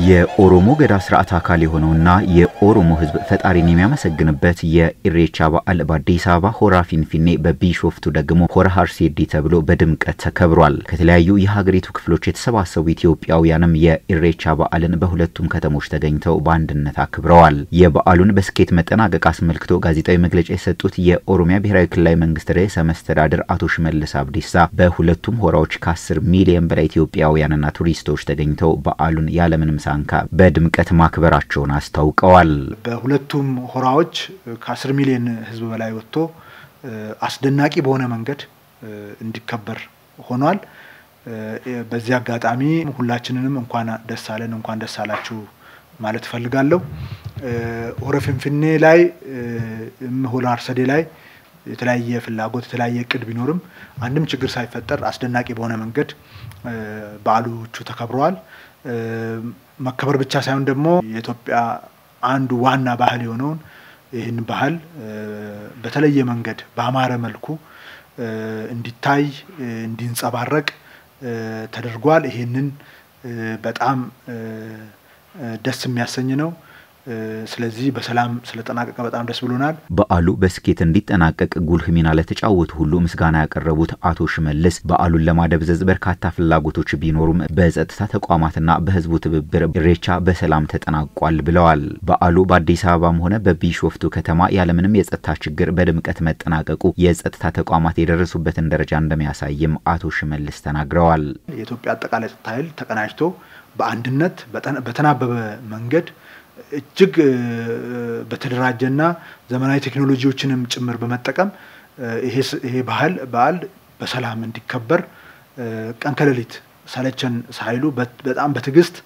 የኦሮሞ ገዳ ስርዓት አካል የሆነውና የኦሮሞ ሕዝብ ፈጣሪን የሚያመሰግንበት የኢሬቻ በዓል በአዲስ አበባ ሆራ ፊንፊኔ፣ በቢሾፍቱ ደግሞ ሆራ ሀርሴዲ ተብሎ በድምቀት ተከብሯል። ከተለያዩ የሀገሪቱ ክፍሎች የተሰባሰቡ ኢትዮጵያውያንም የኢሬቻ በዓልን በሁለቱም ከተሞች ተገኝተው በአንድነት አክብረዋል። የበዓሉን በስኬት መጠናቀቅ አስመልክቶ ጋዜጣዊ መግለጫ የሰጡት የኦሮሚያ ብሔራዊ ክልላዊ መንግስት ርዕሰ መስተዳድር አቶ ሽመልስ አብዲሳ በሁለቱም ሆራዎች ከ10 ሚሊዮን በላይ ኢትዮጵያውያንና ቱሪስቶች ተገኝተው በዓሉን ያለምንም ሳንካ በድምቀት ማክበራቸውን አስታውቀዋል። በሁለቱም ሆራዎች ከ10 ሚሊዮን ህዝብ በላይ ወጥቶ አስደናቂ በሆነ መንገድ እንዲከበር ሆኗል። በዚህ አጋጣሚ ሁላችንንም እንኳን ደስ አለን እንኳን ደስ አላችሁ ማለት እፈልጋለሁ። ሆረ ፊንፊኔ ላይ ሆራ አርሰዴ ላይ የተለያየ ፍላጎት የተለያየ እቅድ ቢኖርም አንድም ችግር ሳይፈጠር አስደናቂ በሆነ መንገድ በዓሎቹ ተከብረዋል። መከበር ብቻ ሳይሆን ደግሞ የኢትዮጵያ አንዱ ዋና ባህል የሆነውን ይህን ባህል በተለየ መንገድ በአማረ መልኩ እንዲታይ እንዲንጸባረቅ ተደርጓል። ይሄንን በጣም ደስ የሚያሰኝ ነው። ስለዚህ በሰላም ስለጠናቀቀ በጣም ደስ ብሎናል። በዓሉ በስኬት እንዲጠናቀቅ ጉልህ ሚና ለተጫወቱ ሁሉ ምስጋና ያቀረቡት አቶ ሽመልስ በዓሉን ለማደብዘዝ በርካታ ፍላጎቶች ቢኖሩም በጸጥታ ተቋማትና በሕዝቡ ትብብር ኢሬቻ በሰላም ተጠናቋል ብለዋል። በዓሉ በአዲስ አበባም ሆነ በቢሾፍቱ ከተማ ያለምንም የጸጥታ ችግር በድምቀት መጠናቀቁ የጸጥታ ተቋማት የደረሱበትን ደረጃ እንደሚያሳይም አቶ ሽመልስ ተናግረዋል። የኢትዮጵያ አጠቃላይ ጸጥታ ኃይል ተቀናጅቶ በአንድነት በተናበበ መንገድ እጅግ በተደራጀና ዘመናዊ ቴክኖሎጂዎችንም ጭምር በመጠቀም ይሄ ባህል በዓል በሰላም እንዲከበር ቀን ከሌሊት ሰለቸን ሳይሉ በጣም በትዕግስት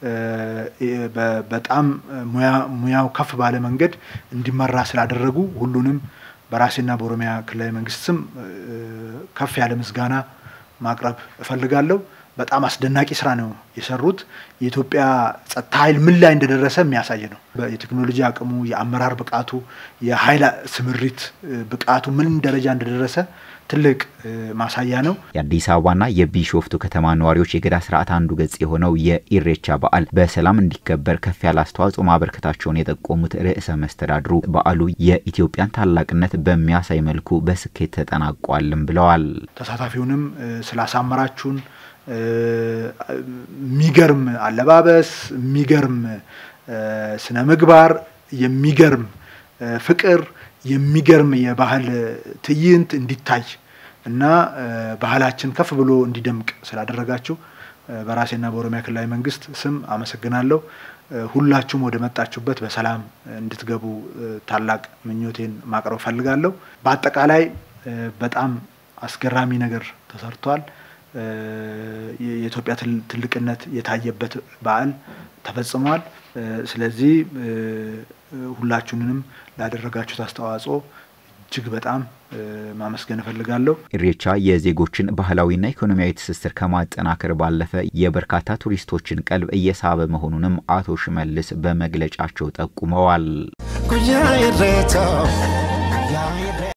በጣም ሙያው ከፍ ባለ መንገድ እንዲመራ ስላደረጉ ሁሉንም በራሴና በኦሮሚያ ክልላዊ መንግስት ስም ከፍ ያለ ምስጋና ማቅረብ እፈልጋለሁ። በጣም አስደናቂ ስራ ነው የሰሩት። የኢትዮጵያ ጸጥታ ኃይል ምን ላይ እንደደረሰ የሚያሳይ ነው። የቴክኖሎጂ አቅሙ፣ የአመራር ብቃቱ፣ የኃይል ስምሪት ብቃቱ ምን ደረጃ እንደደረሰ ትልቅ ማሳያ ነው። የአዲስ አበባና የቢሾፍቱ ከተማ ነዋሪዎች የገዳ ስርዓት አንዱ ገጽ የሆነው የኢሬቻ በዓል በሰላም እንዲከበር ከፍ ያለ አስተዋጽኦ ማበርከታቸውን የጠቆሙት ርዕሰ መስተዳድሩ በዓሉ የኢትዮጵያን ታላቅነት በሚያሳይ መልኩ በስኬት ተጠናቋልም ብለዋል። ተሳታፊውንም ስላሳመራችሁን የሚገርም አለባበስ፣ የሚገርም ስነ ምግባር፣ የሚገርም ፍቅር፣ የሚገርም የባህል ትዕይንት እንዲታይ እና ባህላችን ከፍ ብሎ እንዲደምቅ ስላደረጋችሁ በራሴና በኦሮሚያ ክልላዊ መንግስት ስም አመሰግናለሁ። ሁላችሁም ወደ መጣችሁበት በሰላም እንድትገቡ ታላቅ ምኞቴን ማቅረብ ፈልጋለሁ። በአጠቃላይ በጣም አስገራሚ ነገር ተሰርቷል። የኢትዮጵያ ትልቅነት የታየበት በዓል ተፈጽሟል። ስለዚህ ሁላችሁንም ላደረጋችሁት አስተዋጽኦ እጅግ በጣም ማመስገን እፈልጋለሁ። ኢሬቻ የዜጎችን ባህላዊና ኢኮኖሚያዊ ትስስር ከማጠናከር ባለፈ የበርካታ ቱሪስቶችን ቀልብ እየሳበ መሆኑንም አቶ ሽመልስ በመግለጫቸው ጠቁመዋል።